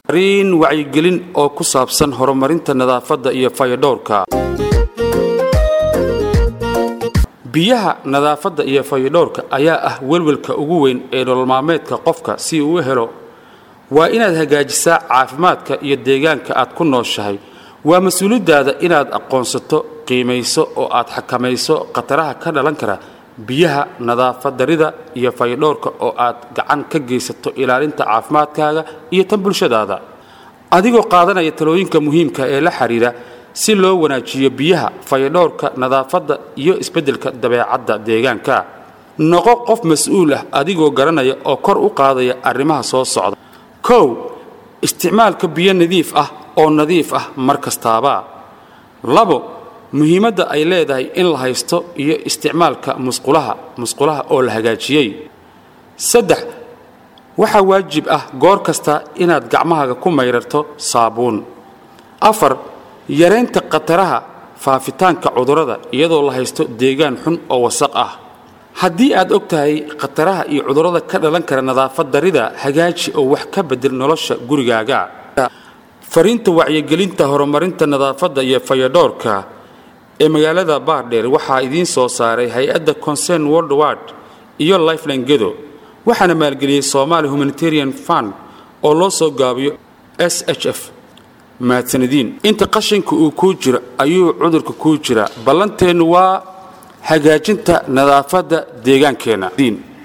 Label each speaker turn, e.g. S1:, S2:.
S1: riin wacyigelin oo ku saabsan horumarinta nadaafadda iyo fayadhowrka biyaha nadaafadda iyo fayadhowrka ayaa ah welwelka ugu weyn ee nololmaalmeedka qofka si uu u helo waa inaad hagaajisaa caafimaadka iyo deegaanka aad ku nooshahay waa mas-uuliyaddaada inaad aqoonsato qiimayso oo aad xakamayso khataraha ka dhalan kara biyaha nadaafadarida iyo fayadhowrka oo aad gacan ka geysato ilaalinta caafimaadkaaga iyo tan bulshadaada adigoo qaadanaya talooyinka muhiimka ee la xidhiira si loo wanaajiyo biyaha fayadhowrka nadaafadda iyo isbeddelka dabeecadda deegaanka noqo qof mas-uul ah adigoo garanaya oo kor u qaadaya arrimaha soo socda kow isticmaalka biyo nadiif ah oo nadiif ah mar kastaaba labo muhiimadda ay leedahay in la haysto iyo isticmaalka musqulaha musqulaha oo la hagaajiyey saddex waxaa waajib ah goor kasta inaad gacmahaaga ku mayrarto saabuun afar yaraynta khataraha faafitaanka cudurrada iyadoo la haysto deegaan xun oo wasaq ah haddii aad og tahay khataraha iyo cudurrada ka dhalan kara nadaafad darida hagaaji oo wax ka bedel nolosha gurigaaga fariinta wacyigelinta horumarinta nadaafadda iyo fayadhowrka ee magaalada baardheer waxaa idiin soo saaray hay-adda concern worldward iyo lifeline gedo waxaana maalgeliyey somaali humanitarian fund oo loo soo gaabiyo s h f mahadsanadiin inta qashinka uu kuu jiro ayuu cudurka kuu jira ballanteennu waa hagaajinta nadaafadda deegaankeenna